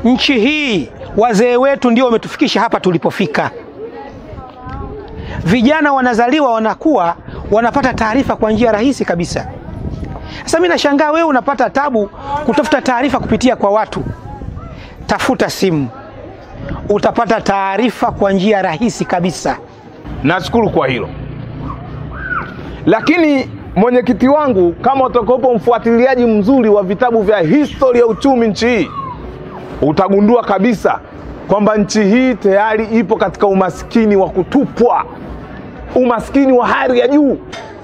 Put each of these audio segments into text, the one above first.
Nchi hii wazee wetu ndio wametufikisha hapa tulipofika. Vijana wanazaliwa, wanakuwa, wanapata taarifa kwa njia rahisi kabisa. Sasa mimi nashangaa wewe unapata tabu kutafuta taarifa kupitia kwa watu. Tafuta simu, utapata taarifa kwa njia rahisi kabisa. Nashukuru kwa hilo, lakini mwenyekiti wangu, kama utakopo mfuatiliaji mzuri wa vitabu vya historia ya uchumi nchi hii, utagundua kabisa kwamba nchi hii tayari ipo katika umaskini wa kutupwa, umaskini wa hali ya juu.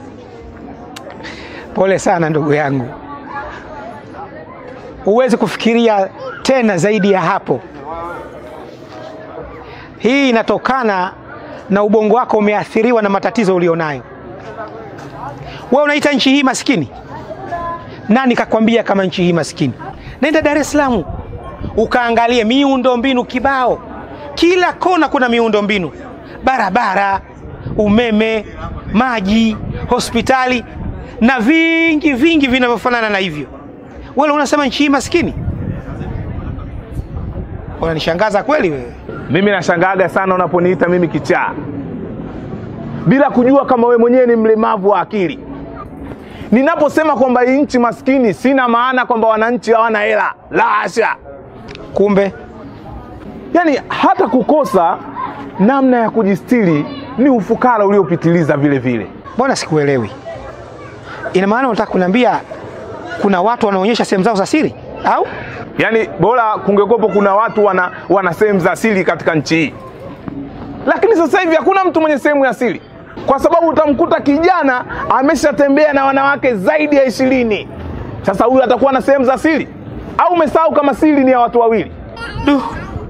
Pole sana ndugu yangu, huwezi kufikiria tena zaidi ya hapo. Hii inatokana na ubongo wako umeathiriwa na matatizo ulionayo. Wewe unaita nchi hii maskini? Nani kakwambia kama nchi hii maskini? Nenda Dar es Salaam ukaangalie miundo mbinu kibao, kila kona kuna miundo mbinu, barabara, umeme, maji, hospitali na vingi vingi vinavyofanana na hivyo. Wewe unasema nchi hii maskini? Unanishangaza kweli wewe. Mimi nashangaaga sana unaponiita mimi kichaa bila kujua kama we mwenyewe ni mlemavu wa akili. Ninaposema kwamba hii nchi maskini, sina maana kwamba wananchi hawana hela, la hasha. Kumbe Yaani hata kukosa namna ya kujistiri ni ufukara uliopitiliza vile vile. mbona sikuelewi? Ina maana unataka kuniambia kuna watu wanaonyesha sehemu zao za siri au? Yaani bora kungekuwepo kuna watu wana, wana sehemu za siri katika nchi hii, lakini sasa hivi hakuna mtu mwenye sehemu ya siri, kwa sababu utamkuta kijana ameshatembea na wanawake zaidi ya ishirini. Sasa huyu atakuwa na sehemu za siri au umesahau kama siri ni ya watu wawili? Du.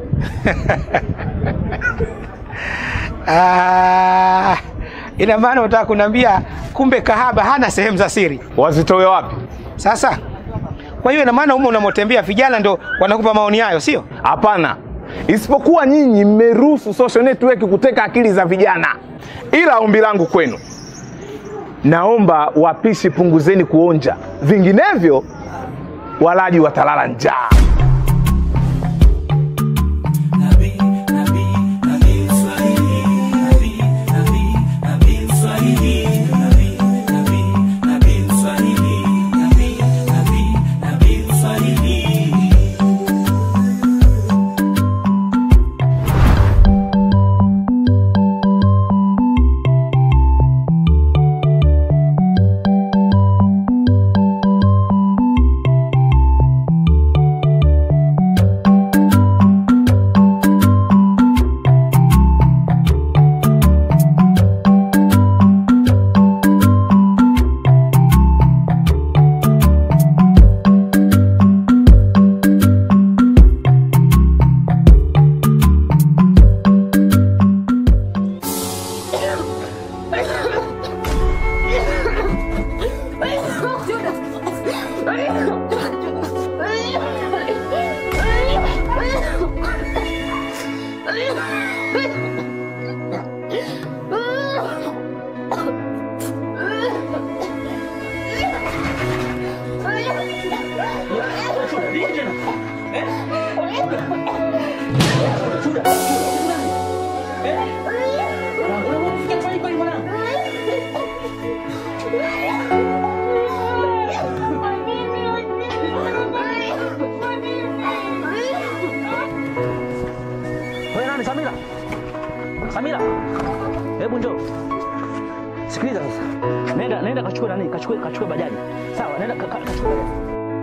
Ah, ina maana unataka kuniambia kumbe kahaba hana sehemu za siri. Wazitoe wapi? Sasa kwa hiyo ina maana humo unamotembea vijana ndo wanakupa maoni hayo, sio? Hapana, isipokuwa nyinyi mmeruhusu social network kuteka akili za vijana. Ila ombi langu kwenu, naomba wapishi, punguzeni kuonja, vinginevyo walaji watalala njaa. Wewe nani Samira? Samira. Hebu njoo. Sikiliza sasa. Nenda nenda kachukue nani? Kachukue kachukue bajaji. Sawa, nenda ka- ka- kachukue bajaji.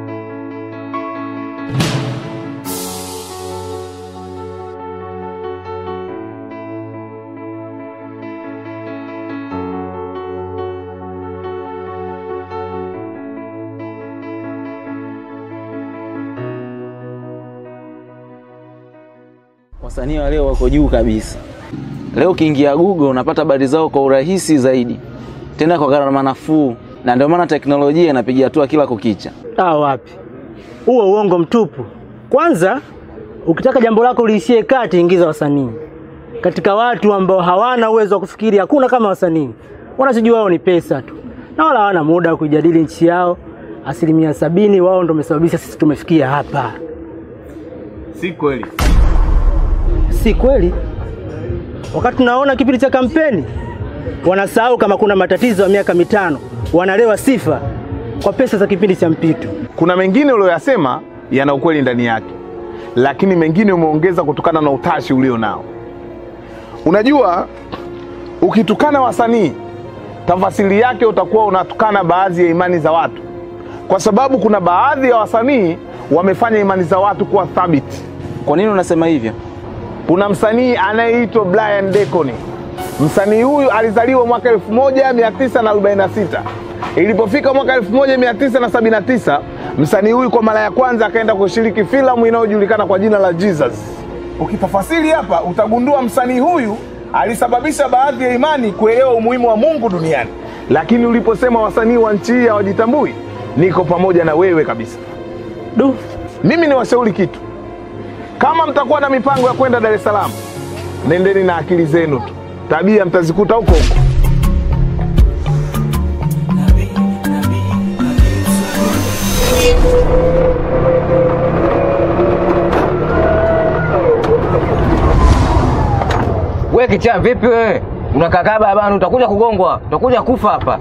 Wasanii wa leo wako juu kabisa. Leo ukiingia Google unapata habari zao kwa urahisi zaidi, tena kwa gharama nafuu, na ndio maana teknolojia inapiga hatua kila kukicha. Ah, wapi? Huo uongo mtupu. Kwanza, ukitaka jambo lako liishie kati, ingiza wasanii katika watu ambao hawana uwezo wa kufikiri. Hakuna kama wasanii, wanachojua wao ni pesa tu, na wala hawana muda wa kuijadili nchi yao. Asilimia sabini wao ndio wamesababisha sisi tumefikia hapa. Si kweli. Si kweli? Wakati tunaona kipindi cha kampeni, wanasahau kama kuna matatizo ya miaka mitano, wanalewa sifa kwa pesa za kipindi cha mpito. Kuna mengine uliyoyasema yana ukweli ndani yake, lakini mengine umeongeza kutokana na utashi ulio nao. Unajua, ukitukana wasanii, tafasiri yake utakuwa unatukana baadhi ya imani za watu, kwa sababu kuna baadhi ya wasanii wamefanya imani za watu kuwa thabiti. Kwa nini unasema hivyo? Kuna msanii anayeitwa Brian Deacon. Msanii huyu alizaliwa mwaka 1946. Ilipofika mwaka 1979, msanii huyu kwa mara ya kwanza akaenda kushiriki filamu inayojulikana kwa jina la Jesus. Ukitafasiri hapa utagundua msanii huyu alisababisha baadhi ya imani kuelewa umuhimu wa Mungu duniani. Lakini uliposema wasanii wa nchi hii hawajitambui, niko pamoja na wewe kabisa. Du, Mimi ni washauri kitu, kama mtakuwa na mipango ya kwenda Dar es Salaam, nendeni na akili zenu tu, tabia mtazikuta huko huko. We kichaa, vipi wewe? Unakakaa barabarani, utakuja kugongwa, utakuja kufa hapa.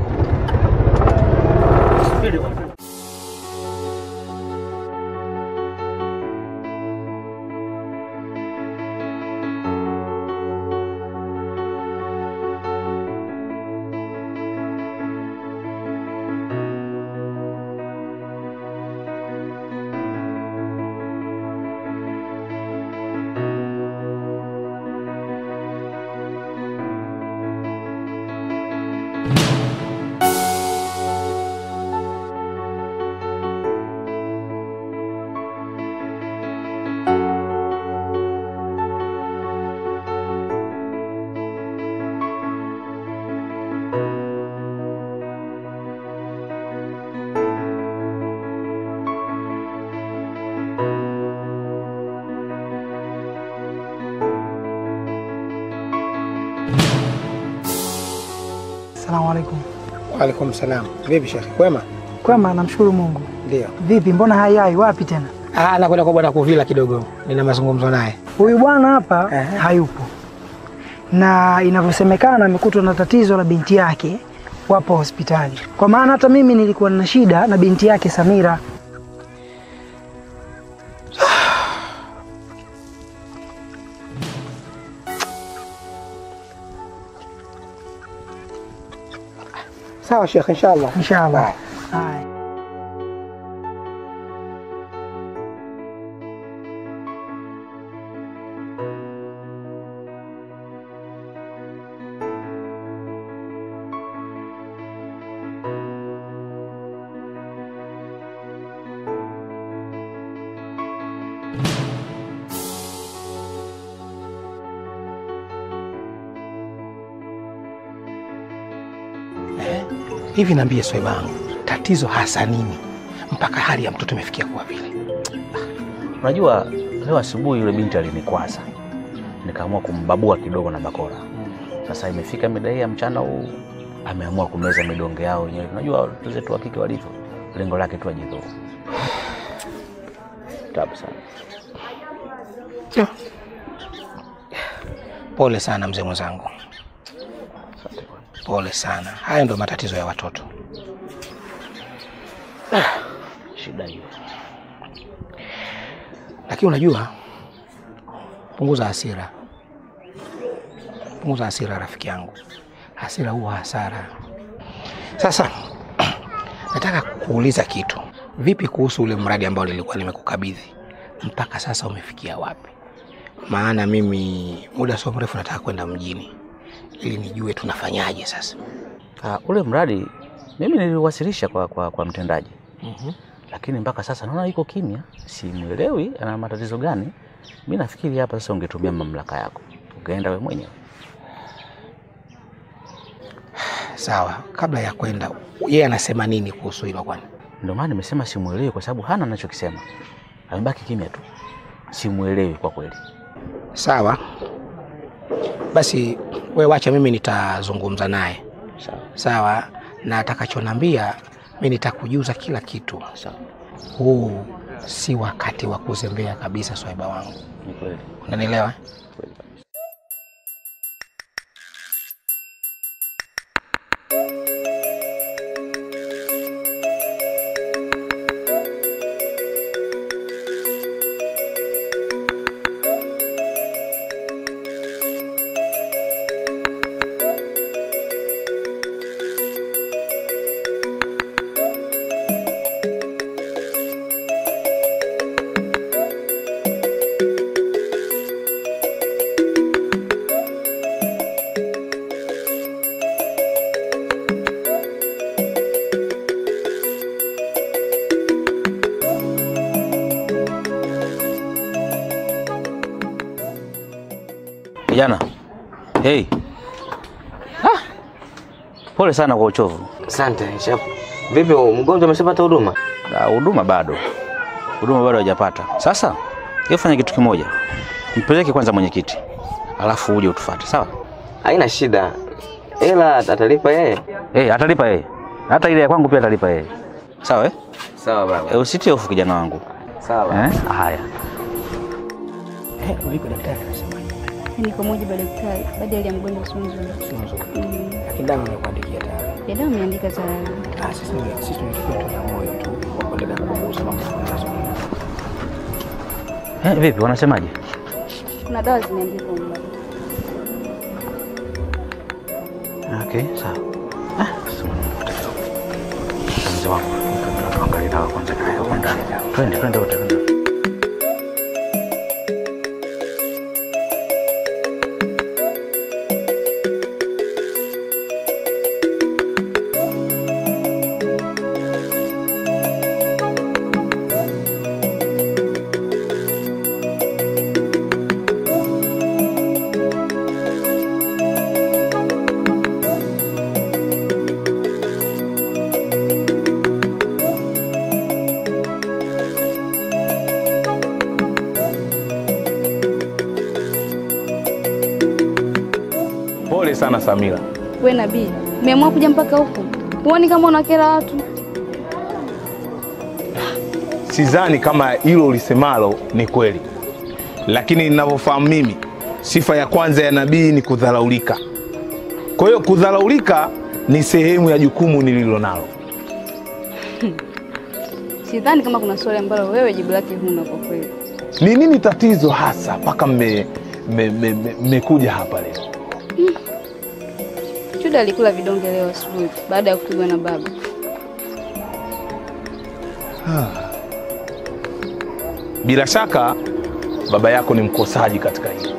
Asalamu alaikum. Waalaikum salam. Vipi shekhe, kwema? Kwema, namshukuru Mungu. Ndio. Vipi, mbona hayai wapi tena? Ah, nakwenda kwa bwana Kuvila kidogo, nina mazungumzo naye. Huyu bwana hapa Ehe. hayupo, na inavyosemekana amekutwa na tatizo la binti yake, wapo hospitali. Kwa maana hata mimi nilikuwa na shida na binti yake Samira. Sawa shekhe, inshallah. Inshallah. Haya. Hivi niambie swaiba wangu, tatizo hasa nini mpaka hali ya mtoto imefikia kuwa vile? Unajua, leo asubuhi yule binti alinikwaza, nikaamua kumbabua kidogo na bakora. Sasa imefika mida hii ya mchana huu, ameamua kumeza midonge yao wenyewe. Unajua watoto zetu wa kike walivyo, lengo lake tu ajidhuru. Tabu sana. Pole sana mzee mwenzangu, pole sana. Haya ndio matatizo ya watoto. Shida hiyo. Lakini unajua, punguza hasira, punguza hasira rafiki yangu, hasira huwa hasara. Sasa nataka kuuliza kitu, vipi kuhusu ule mradi ambao nilikuwa nimekukabidhi, mpaka sasa umefikia wapi? Maana mimi muda sio mrefu nataka kwenda mjini ili nijue tunafanyaje sasa. Ah, ule mradi mimi niliwasilisha kwa, kwa, kwa mtendaji lakini mpaka sasa naona yuko kimya, simwelewi ana matatizo gani. Mi nafikiri hapa sasa ungetumia mamlaka yako ukaenda we mwenyewe. Sawa, kabla ya kwenda, yeye anasema nini kuhusu hilo kwani? Ndio maana nimesema simwelewi, kwa sababu hana anachokisema, amebaki kimya tu, simwelewi kwa kweli. Sawa basi, we wacha mimi nitazungumza naye Sawa. sawa, na atakachonambia mi nitakujuza kila kitu. Sawa. Huu si wakati wa kuzembea kabisa, swaiba wangu. Ni kweli. Unanielewa? Kijana. Hey. Ah. Pole sana kwa uchovu. Asante. Chef. Vipi mgonjwa ameshapata huduma? Na huduma bado. Huduma bado hajapata. Sasa, hebu fanya kitu kimoja. Mpeleke kwanza mwenyekiti. Alafu uje utufuate, sawa? Haina shida. Ela atalipa yeye. Eh, atalipa yeye. Hata ile ya kwangu pia atalipa yeye. Sawa eh? Sawa baba. E, usitie hofu kijana wangu. Sawa. Eh? Haya. Eh, vipi daktari anasema? Ni kwa mujibu wa daktari, baada ya mgonjwa sio nzuri. Sio nzuri. Mm. Lakini dawa nimekuandikia tayari. Ya dawa ameandika tayari. Ah, sisi ni sisi tunatakiwa tuwe na moyo tu wa kuendelea kupunguza mambo mazuri. Eh, vipi wanasemaje? Kuna dawa zimeandikwa huko. Okay, sawa. Ah, sema nimekuta kidogo. Sasa mzee wangu, tuangalie dawa kwanza kaya huko ndani. Twende, twende wote. twende. Pole sana Samira. Wewe nabii, umeamua kuja mpaka huku. Huoni kama unakera watu? Sidhani kama hilo ulisemalo ni kweli, lakini ninavyofahamu mimi, sifa ya kwanza ya nabii ni kudharaulika. Kwa hiyo kudharaulika ni sehemu ya jukumu nililo nalo. Sidhani kama kuna swali ambalo wewe jibu lake huna kwa kweli. Ni nini tatizo hasa mpaka mmekuja me, me, me, mmekuja hapa leo? Chuda alikula vidonge leo asubuhi baada ya kupigwa na baba. Bila shaka baba yako ni mkosaji katika hili.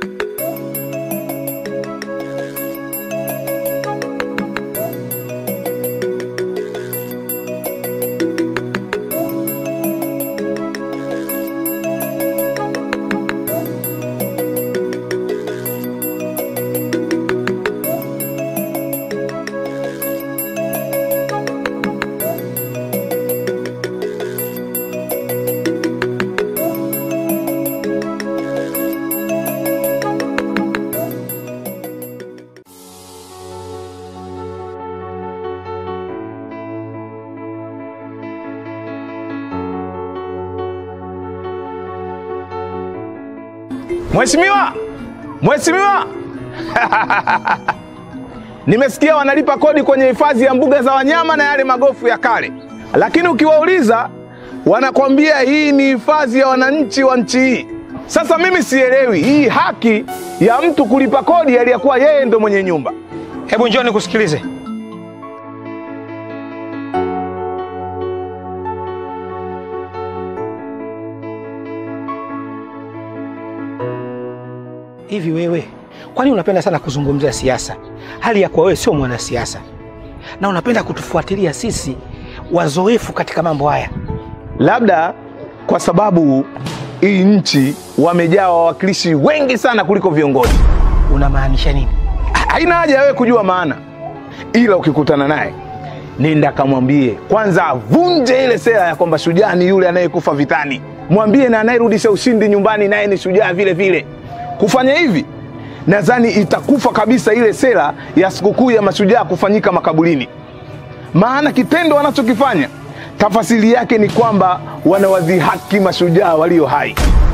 Mheshimiwa, Mheshimiwa, nimesikia wanalipa kodi kwenye hifadhi ya mbuga za wanyama na yale magofu ya kale, lakini ukiwauliza wanakwambia hii ni hifadhi ya wananchi wa nchi hii. Sasa mimi sielewi hii haki ya mtu kulipa kodi aliyekuwa yeye ndo mwenye nyumba. Hebu njoo nikusikilize. Hivi wewe, kwani unapenda sana kuzungumzia siasa, hali ya kuwa wewe sio mwanasiasa na unapenda kutufuatilia sisi wazoefu katika mambo haya? Labda kwa sababu hii nchi wamejaa wawakilishi wengi sana kuliko viongozi. Unamaanisha nini? haina haja ya wewe kujua maana, ila ukikutana naye nenda kamwambie kwanza avunje ile sera ya kwamba shujaa ni yule anayekufa vitani. Mwambie na anayerudisha ushindi nyumbani naye ni shujaa vile vile. Kufanya hivi, nadhani itakufa kabisa ile sera ya sikukuu ya mashujaa kufanyika makaburini, maana kitendo anachokifanya tafasiri yake ni kwamba wanawadhihaki mashujaa walio hai.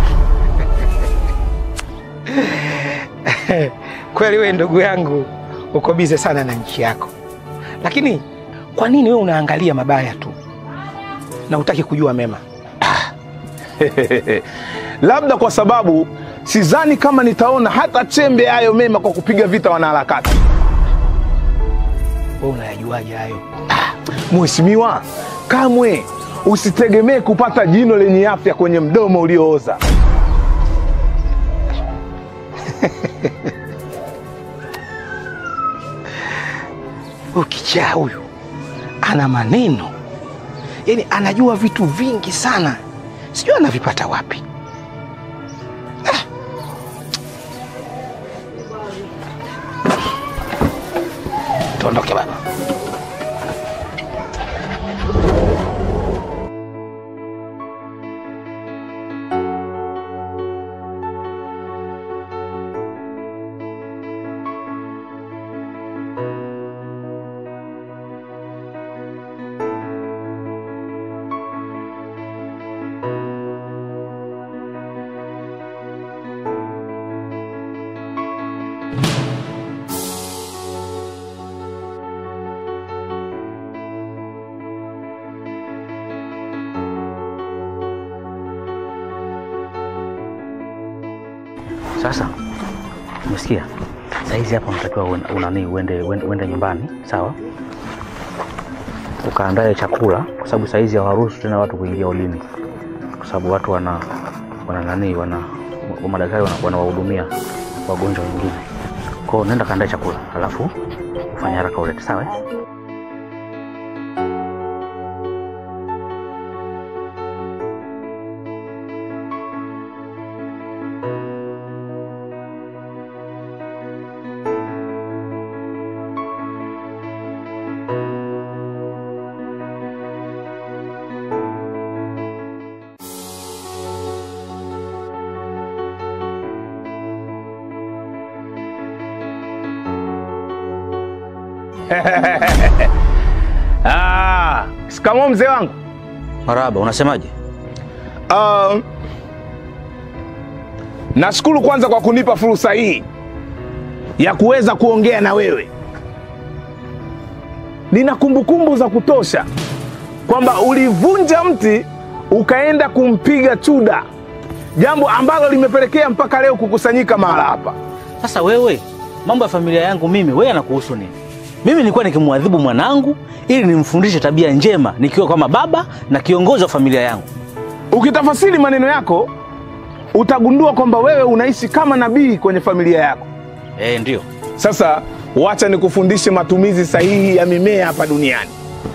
Kweli wewe ndugu yangu uko bize sana na nchi yako, lakini kwa nini wewe unaangalia mabaya tu na hutaki kujua mema? Labda kwa sababu sidhani kama nitaona hata chembe hayo mema kwa kupiga vita wanaharakati. Wewe unayajuaje hayo? Mheshimiwa, kamwe usitegemee kupata jino lenye afya kwenye mdomo uliooza. Ukichaa huyu ana maneno, yaani anajua vitu vingi sana, sijui anavipata wapi. Ah. Tuondoke baba. Sasa umesikia, saizi hapa unatakiwa uende- unani uende, uende, uende nyumbani sawa, ukaandae chakula, kwa sababu saizi hawaruhusu tena watu kuingia ulini, kwa sababu watu wana wana nani wana wa- madaktari wana- wanawahudumia wagonjwa wengine. Kwao nenda kaandae chakula, alafu ufanye haraka ulete, sawa eh? Ah, shikamoo mzee wangu. Maraba, unasemaje? Uh, nashukuru kwanza kwa kunipa fursa hii ya kuweza kuongea na wewe. Nina kumbukumbu za kutosha kwamba ulivunja mti ukaenda kumpiga chuda, jambo ambalo limepelekea mpaka leo kukusanyika mahala hapa. Sasa wewe, mambo ya familia yangu mimi, wewe yanakuhusu nini? Mimi nilikuwa nikimwadhibu mwanangu ili nimfundishe tabia njema nikiwa kama baba na kiongozi wa familia yangu. Ukitafasiri maneno yako utagundua kwamba wewe unaishi kama nabii kwenye familia yako. Eh, ndio. Sasa wacha nikufundishe matumizi sahihi ya mimea hapa duniani.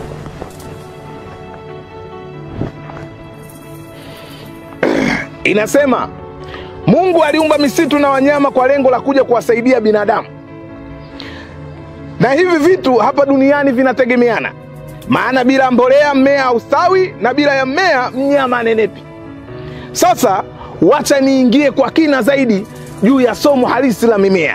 Inasema Mungu aliumba misitu na wanyama kwa lengo la kuja kuwasaidia binadamu, na hivi vitu hapa duniani vinategemeana, maana bila mbolea mmea haustawi na bila ya mmea mnyama anenepi. Sasa wacha niingie kwa kina zaidi juu ya somo halisi la mimea.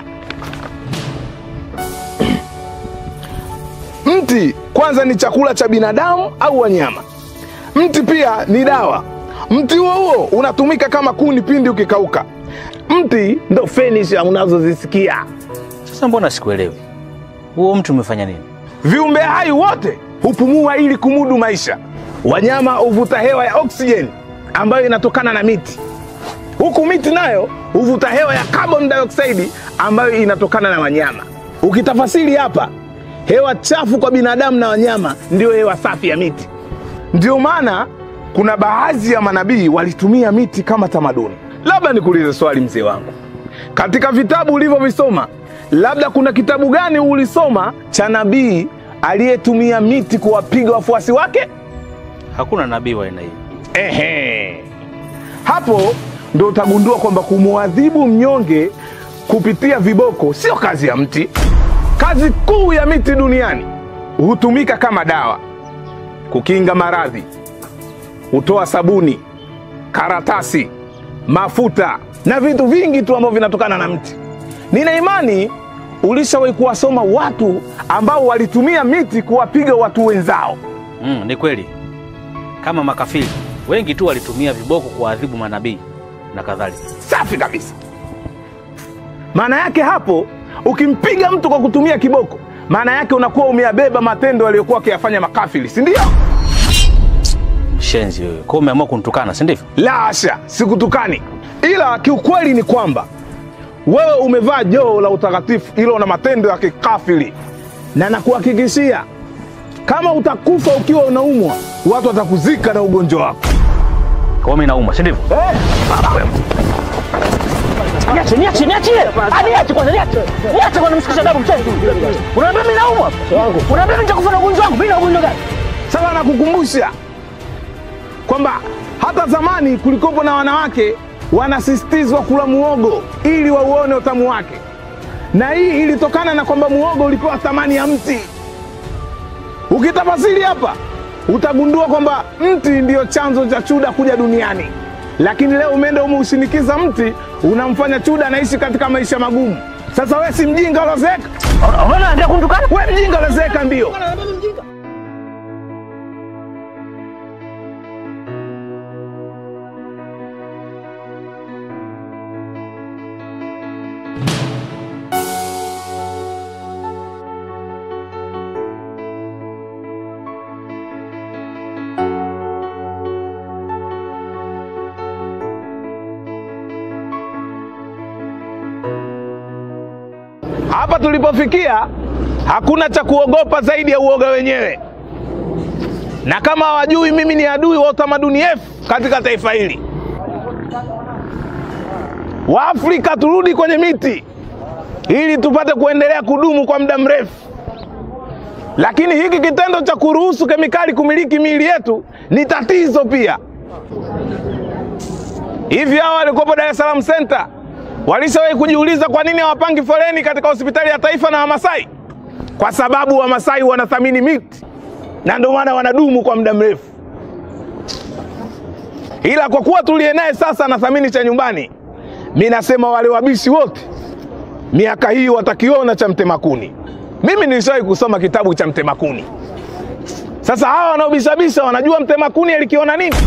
Mti kwanza ni chakula cha binadamu au wanyama. Mti pia ni dawa. Mti huo huo unatumika kama kuni pindi ukikauka. Mti ndo fenicha unazozisikia. Sasa mbona sikuelewi? Huo mtu umefanya nini? Viumbe hai wote hupumua ili kumudu maisha. Wanyama huvuta hewa ya oksijeni ambayo inatokana na miti, huku miti nayo huvuta hewa ya carbon dioxide ambayo inatokana na wanyama. Ukitafasiri hapa, hewa chafu kwa binadamu na wanyama ndiyo hewa safi ya miti. Ndio maana kuna baadhi ya manabii walitumia miti kama tamaduni. Labda nikuulize swali, mzee wangu, katika vitabu ulivyovisoma, labda kuna kitabu gani ulisoma cha nabii aliyetumia miti kuwapiga wafuasi wake? Hakuna nabii wa aina hii. Ehe, hapo ndo utagundua kwamba kumwadhibu mnyonge kupitia viboko sio kazi ya mti. Kazi kuu ya miti duniani hutumika kama dawa, kukinga maradhi, hutoa sabuni, karatasi, mafuta na vitu vingi tu ambavyo vinatokana na mti. Nina imani ulishawahi kuwasoma watu ambao walitumia miti kuwapiga watu wenzao. Mm, ni kweli. kama makafiri wengi tu walitumia viboko kuwaadhibu manabii na kadhalika. Safi kabisa. Maana yake hapo, ukimpiga mtu kwa kutumia kiboko, maana yake unakuwa umeyabeba matendo aliyokuwa akiyafanya makafiri, si ndio? Shenzi wewe, kwa umeamua kunitukana, si ndivyo? La hasha, sikutukani, ila kiukweli ni kwamba wewe umevaa joo la utakatifu, ila una matendo ya kikafiri, na nakuhakikishia kama utakufa ukiwa unaumwa, watu watakuzika na ugonjwa wako. Kwa hiyo mimi naumwa, si ndivyo? Niache, niache, niache. Ah, niache kwanza, niache. Niache kwanza msikisha damu mchezo. Unaambia mimi naumwa? Unaambia mimi nitakufa na ugonjwa wangu? Mimi na ugonjwa gani? Sasa nakukumbusha kwamba hata zamani kulikopo na wanawake wanasisitizwa kula muogo ili wauone utamu wake, na hii ilitokana na kwamba muogo ulipewa thamani ya mti. Ukitafasiri hapa utagundua kwamba mti ndiyo chanzo cha Chuda kuja duniani, lakini leo umeenda umeushinikiza mti, unamfanya Chuda anaishi katika maisha magumu. Sasa we si mjinga ulozeeka? Unaona ndio kunitukana? We mjinga ulozeeka ndio. Hapa tulipofikia hakuna cha kuogopa zaidi ya uoga wenyewe, na kama hawajui, mimi ni adui wa utamaduni F katika taifa hili. Waafrika turudi kwenye miti ili tupate kuendelea kudumu kwa muda mrefu, lakini hiki kitendo cha kuruhusu kemikali kumiliki miili yetu ni tatizo pia. Hivi hao walikuwepo Dar es Salaam Center walishawahi kujiuliza kwa nini hawapangi foleni katika hospitali ya taifa na Wamasai? Kwa sababu Wamasai wanathamini miti na ndio maana wanadumu kwa muda mrefu. Ila kwa kuwa tuliye naye sasa anathamini cha nyumbani, mi nasema wale wabishi wote miaka hii watakiona cha mtemakuni. Mimi nilishawahi kusoma kitabu cha mtemakuni. Sasa hawa wanaobishabisha wanajua mtemakuni alikiona nini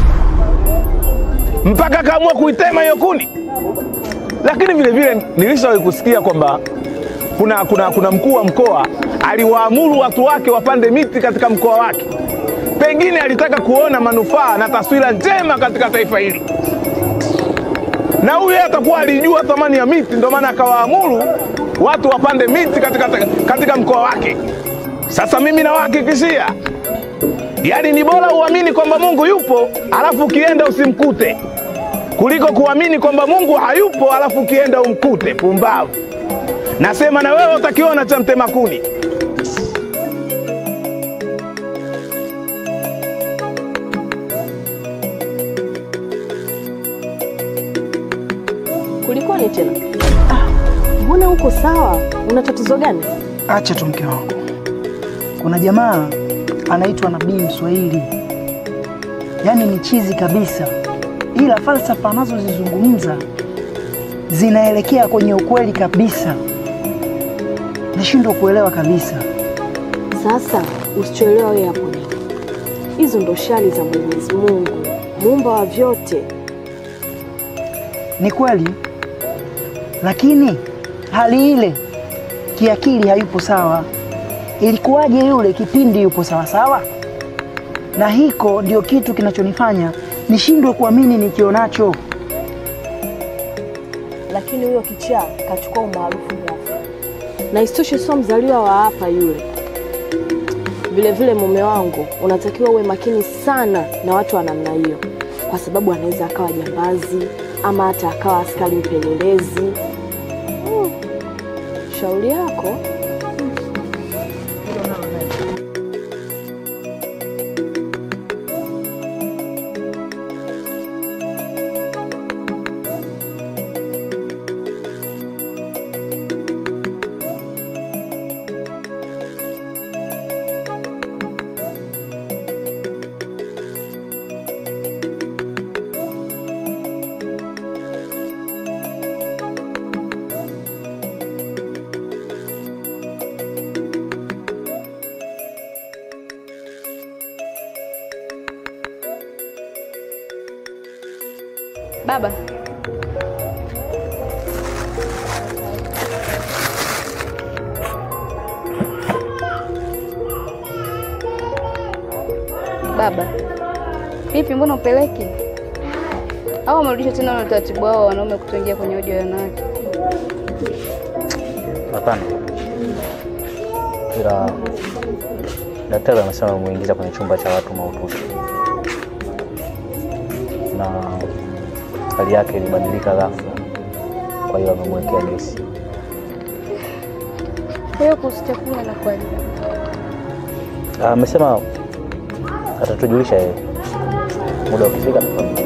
mpaka akaamua kuitema hiyo kuni lakini vile vile nilishawahi kusikia kwamba kuna, kuna, kuna mkuu wa mkoa aliwaamuru watu wake wapande miti katika mkoa wake. Pengine alitaka kuona manufaa na taswira njema katika taifa hili, na huyu yeye atakuwa alijua thamani ya miti, ndio maana akawaamuru watu wapande miti katika, katika mkoa wake. Sasa mimi nawahakikishia, yaani ni bora uamini kwamba Mungu yupo alafu ukienda usimkute kuliko kuamini kwamba Mungu hayupo alafu ukienda umkute. Pumbavu! Nasema na wewe utakiona cha mtema kuni. Kulikoni tena? Mbona uko sawa? Una tatizo gani? Acha tu mke wangu, kuna jamaa anaitwa Nabii Mswahili, yaani ni chizi kabisa, ila falsafa anazozizungumza zinaelekea kwenye ukweli kabisa. Nashindwa kuelewa kabisa. Sasa usichoelewa wewe hapo nini? Hizo ndo shari za Mwenyezi Mungu, muumba wa vyote. Ni kweli, lakini hali ile kiakili hayupo sawa. Ilikuwaje yule kipindi yupo sawa sawa? Na hiko ndio kitu kinachonifanya nishindwe kuamini nikionacho. Lakini huyo kichaa kachukua umaarufu ghafla, na isitoshe sio mzaliwa wa hapa yule. Vile vile mume wangu, unatakiwa uwe makini sana na watu wa namna hiyo, kwa sababu anaweza akawa jambazi ama hata akawa askari mpelelezi. Hmm. Shauri yako. Baba, baba, vipi, mbona upeleki au wamerudisha tena ule utaratibu wao wa wanaume kutoingia kwenye odi ya wanawake? Hapana, ila daktari amesema amemuingiza kwenye chumba cha watu mahututi na hali yake ilibadilika ghafla, kwa hiyo amemwekea gesi. Kwa hiyo kuhusu chakula na kwa Ah, Amesema atatujulisha yeye muda ukifika. tutampa.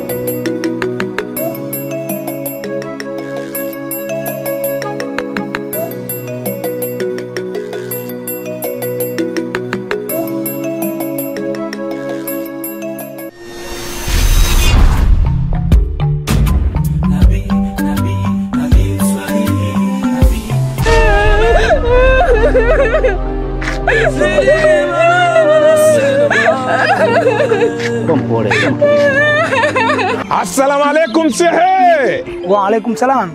Kuwa mpole, kuwa mpole. Assalamu alaikum shehe. Wa alaikum salam.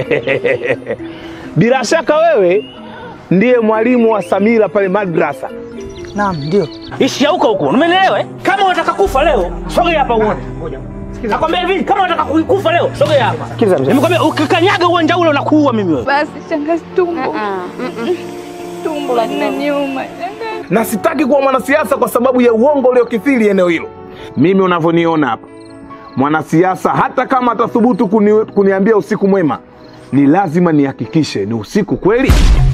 Bila shaka wewe ndiye mwalimu wa Samira pale madrasa. Naam, ndio. Ishia huko huko, umenielewa? eh? Kama unataka kufa leo, sogea hapa uone. Nakwambia hivi, kama unataka kufa leo, sogea hapa. Nimekwambia ukikanyaga uwanja ule unakuua mimi wewe. basi shangazi, tumbo tumbo linaniuma na sitaki kuwa mwanasiasa kwa sababu ya uongo uliokithiri eneo hilo. Mimi unavyoniona hapa, mwanasiasa hata kama atathubutu kuni, kuniambia usiku mwema, ni lazima nihakikishe ni usiku kweli.